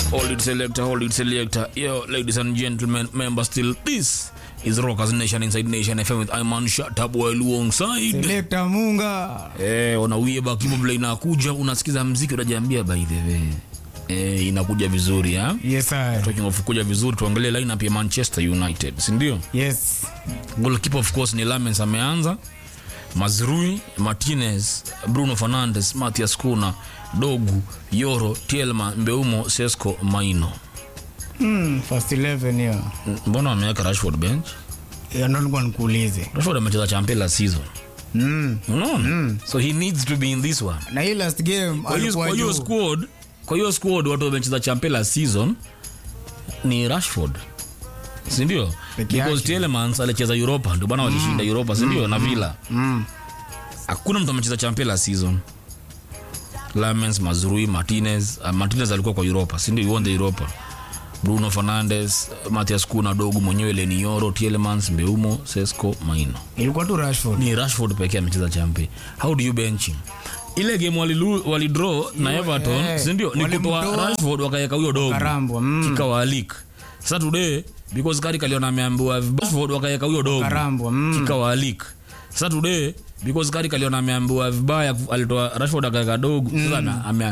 Hold it selector, hold it selector. Yo, ladies and gentlemen, member still, this is Rockers Nation Inside Nation FM with Iman Shatab while alongside. Selector Munga. Eh, unawieba kibo vile inakuja, unasikiza mziki unajiambia by the way. Eh, inakuja vizuri ha? Yes, I. Talking of kuja vizuri tuangalie lineup ya Manchester United, si ndio? Yes. Goalkeeper of course ni Lamens ameanza. Mazrui, Martinez, Bruno Fernandes, Matthias Kuna, Dogu, Yoro, Tielma, Mbeumo, Sesko, Maino. Hmm, first 11 hiyo. Mbona wameweka Rashford bench? Ya ndo nilikuwa nikuulize. Rashford amecheza champion last season. Mm. Unaona? So he needs to be in this one. Na hii last game Kwa hiyo alikuwa kwa hiyo juu. squad, kwa hiyo squad watu wamecheza champion last season ni Rashford. Si ndio? Peke Because yake. Tielemans alicheza Europa, ndio bana walishinda Europa, si ndio? Na Villa. Mm. hakuna mtu amecheza champion last season Lamens, Mazrui, Martinez. Uh, Martinez alikuwa kwa Europa, si ndio? He won the Europa. Bruno Fernandes, Matthias Kuna, Dogu mwenyewe, Lenioro, Tielemans, Mbeumo, Sesko, Maino. Ilikuwa tu Rashford. Ni Rashford pekee amecheza champion. How do you bench him? Ile game walilu, walidraw na Everton, eh, si ndio? Ni kutoa walimtoa, Rashford wakaweka huyo Dogu. Karambwa. Mm. Kikawa leak. Sasa today because Kari kaliona ameambiwa vibaya, Rashford wakaweka huyo Dogu Karambwa. Mm. kikawa leak. Sasa today because Kari kaliona ameambiwa vibaya, alitoa Rashford akaweka dogo. Sasa na- ame